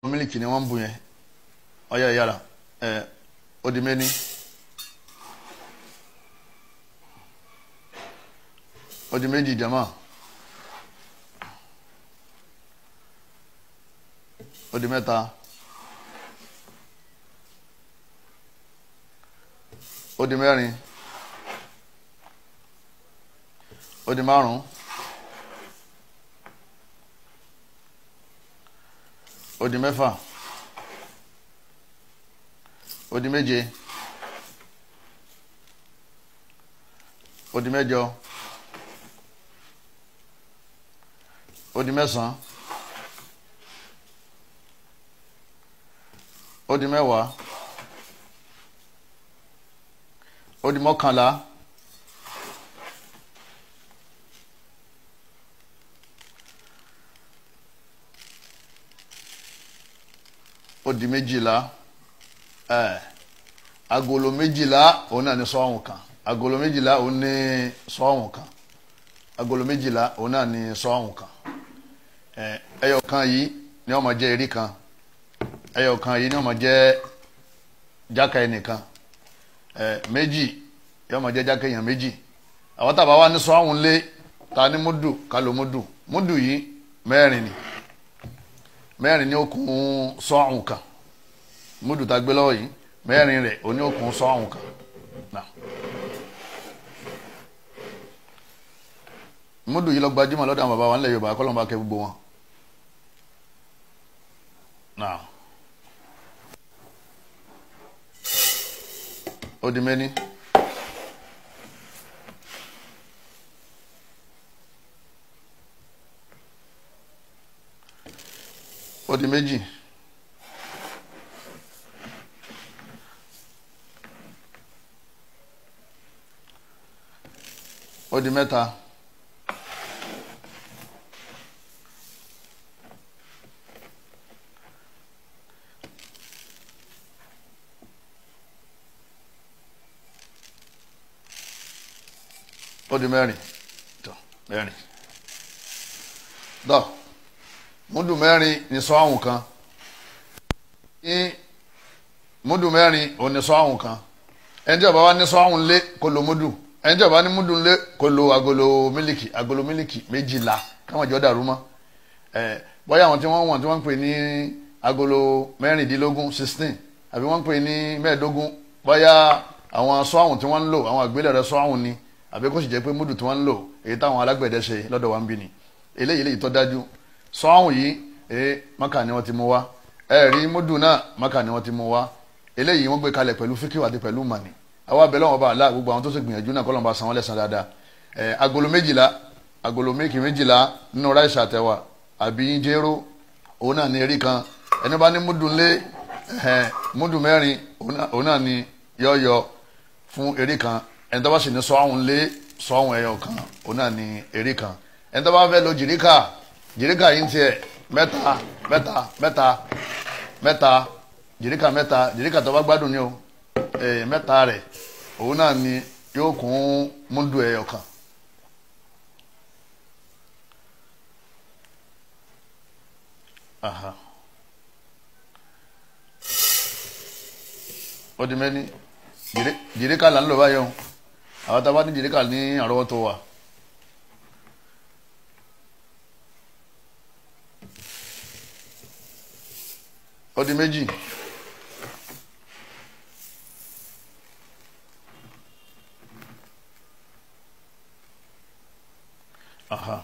mílìkì ni wọ́n ń bu yẹn ọyọ ìyára ẹ ó di méní ó di méjì jama ó di mẹ́ta ó di mẹ́rin ó di márùn ó di mẹ́fà ó di méje ó di mẹ́jọ ó di mẹ́sàn ó di mẹ́wàá ó di mọ́kànlá ó di méjìlá ẹ agolo méjìlá òun náà ní sọ́ọ̀hún kan agolo méjìlá òun ní sọ́ọ̀hún kan agolo méjìlá òun náà ní sọ́ọ̀hún kan ẹ ẹyọ kan yìí ni wọ́n máa jẹ́ erí kan ẹyọ kan yìí ni wọ́n máa jẹ́ jáka ẹnìkan ẹ méjì yọ máa jẹ́ jáka èèyàn méjì àwọn tàbá wa ní sọ́ọ̀hún lé ta ní múdù ká ló múdù múdù yìí mẹ́rin ni mẹ́rin ní okùn sọ́ọ̀hún kan múdù tá a gbé lọ́wọ́ yìí mẹ́rin rẹ̀ oní okùn sọ́ọ̀hún kan náà múdù yìí lọ gbajúmọ̀ lọ́dọ̀ àwọn bàbá wa nílẹ̀ Yorùbá kọ́ ló ń bá kẹ́ gbogbo wọn náà ó di mẹ́ni. ó di méjì ó di mẹ́ta ó di mẹ́rin tó mẹ́rin dọ́ọ̀ múdù mẹ́rin ní sọ́ọ̀hún kan ní múdù mẹ́rin ò ní sọ́ọ̀hún kan ẹni tí ó bá wà ní sọ́ọ̀hún lé kó lo múdù ẹni tí ó bá ní múdù lé kó lo agolo mílìkì agolo mílìkì méjìlá káwọn jọ dàrú mọ́ ẹ bóyá àwọn tí wọ́n wọ̀n tí wọ́n ń pè ní agolo mẹ́rìndínlógún sixteen àbí wọ́n ń pè ní mẹ́ẹ̀ẹ́dógún bóyá àwọn sọ́ọ̀hún tí wọ́n ń lò àwọn àgbélẹ̀rẹ̀ sọ́ọ̀hún ni àbí kó sì jẹ́ pé múdù tí wọ́n ń lò èyí táwọn alágbẹ̀dẹ ṣe lọ́dọ̀ wa ń bí ni eléyìí eléyìí tó dájú sọ́ọ̀hún yìí ee maka ni wọ́n ti mú wá ẹ̀rí múdù náà maka ni wọ́n ti mú wá eléyìí wọ́n gbé kalẹ̀ pẹ̀lú fíkìwà àti pẹ̀lú mani àwa abẹ́lẹ́ wọn bá àlá gbogbo àwọn tó sì gbìyànjú náà kọ́lọ́n bá san wọ́n lẹ́san dáadáa ẹ̀ agolo méjìlá agolo méjì méjìlá nínú ráìsì àtẹwà àbí jéró òun náà ní erí kan ẹni bá ní múdù ńlé ẹ̀ múdù mẹ́rin òun náà ní yọ̀ọ̀yọ̀ fún erí kan ẹni tó bá sì ní sọ́ọ̀hún ńlé sọ́ọ̀hún ẹyọ kan òun náà ní erí kan ẹni tó bá fẹ́ lo jìríkà jìríkà yìí ń tiẹ̀ mẹ́ta mẹ́ta mẹ́ta mẹ́ta jìríkà mẹ́ta jìríkà tó bá gbádùn ni o ee mẹ́ta rẹ̀ òun náà ni yóò kún múndù ẹyọ kan. Aha. ó di mẹ́ni jìríkà là ń lò báyọ̀ àwọn tá a bá ní jìríkà ní àrọ́wọ́tó wa. ó di méjì aha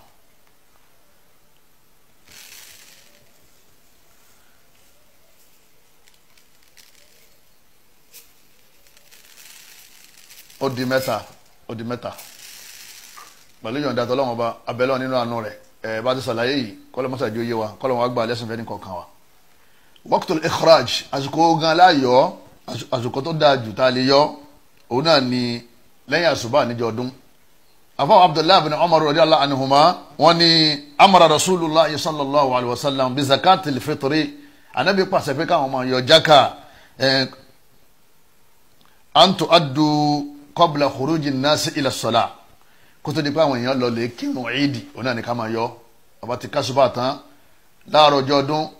ó di mẹ́ta ó di mẹ́ta pẹ̀lú yọ̀ǹda tọ́lọ́wọ́n ọba abẹ́lẹ́ nínú àánú rẹ̀ ẹ̀ bá ti sàlàyé yìí kọ́lọ́ mọ́sàájú yé wa kọ́lọ́ wọn á gbà lẹ́sìn fẹ́ ní kọ̀ọ̀kan wa waqtul ikhraj àsìkò gan láàyò àsìkò tó dáa jù tá a lè yọ òun náà ni lẹ́yìn àṣùbà níjọ ọdún afáwọn abdullahi bin umar radiyallahu anhuma wọn ni amara rasulillah sallallahu alayhi wa sallam bi zakatil fitri anabi pàṣẹ pé káwọn máa yọ jaka ẹ antu adu qabla khuruji nasi ila salah kótó di pé àwọn èèyàn lọ lè kírun ìdí òun náà ni ká máa yọ ọba ti kásùbà tán láàárọ̀ ọjọ́ ọdún